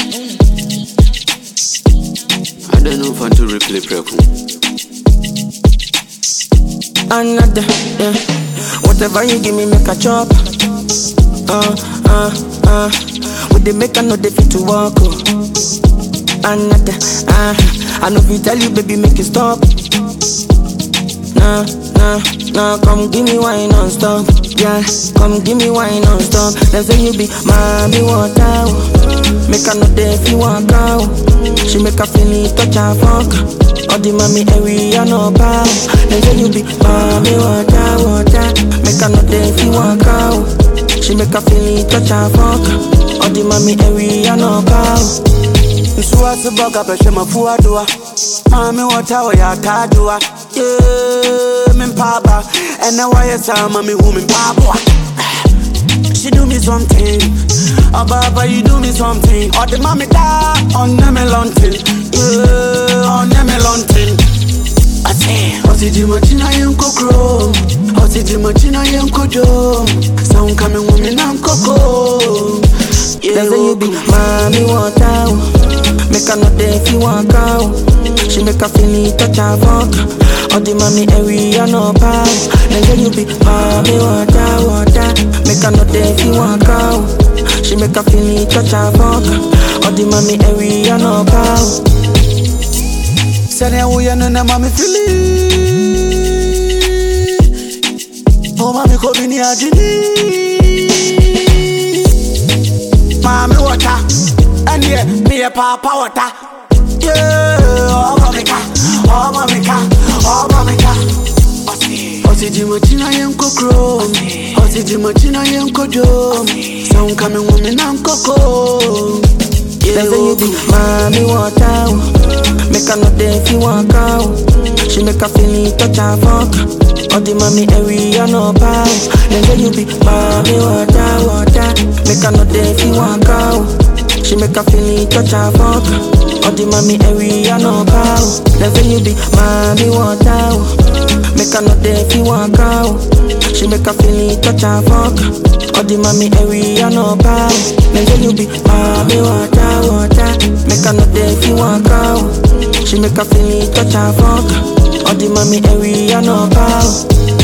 I don't know if I to replay preku. Another, yeah. Whatever you give me, make a chop. Uh, uh, uh. With the make I know they fit to walk. Oh. Another, uh. I know if you tell you, baby, make it stop. Nah, nah, nah. Come give me wine non-stop. Yeah, come give me wine non-stop. They say you be mommy water. oh. Make her know they feel walk out. She make her feel it, touch her fuck. All the mommy area no power. They say you be mommy water, water. Make her know they feel walk out. She make her feel it, touch her fuck. All the mommy area no power. nsuwase bɔga bɛhwɛ mafua doa maame wɔta wɔyɛ ataadoa ye mempaaba ɛnɛ wɔyɛ saa ma mehu me mpaaboa She do me something, Ababa you do me something. Or the mommy da on me lunting, yeah, on me lunting. I say, Oti di machina yen kokro, Oti di machina yen kojo. Sound coming woman and coco. They say you be mommy water. oh. Make her know they feel walk out. She make her feel it, touch her fuck. All the mommy area no power. They say you be mommy water, water. Make her know they feel walk out. She make her feel it, touch her fuck. All the mommy area no power. Sani awuya no na mami fili. Oh mami ko bini ajini. Mami wata, and yeah, me a papa wata. Yeah, oh mami ka, oh mami ka, oh mami ka. Osi di machina yen kokro, osi di machina yen kojo. Sound coming woman and coco. They say you be mommy water. oh. Make her know they feel walk out. She make her feel it, touch her fuck. All the mommy area no power. They say you be mommy water, water. Make her know they feel walk out. She make her feel it, touch her fuck. All the mommy area no power. They say you be mommy water. oh. Make her know they feel walk out. She make her feel it, touch her fuck. All the mommy area no power. They say you be mommy water, water. Make her know they feel walk out. She make her feel it, touch her fuck. All the mommy area no power.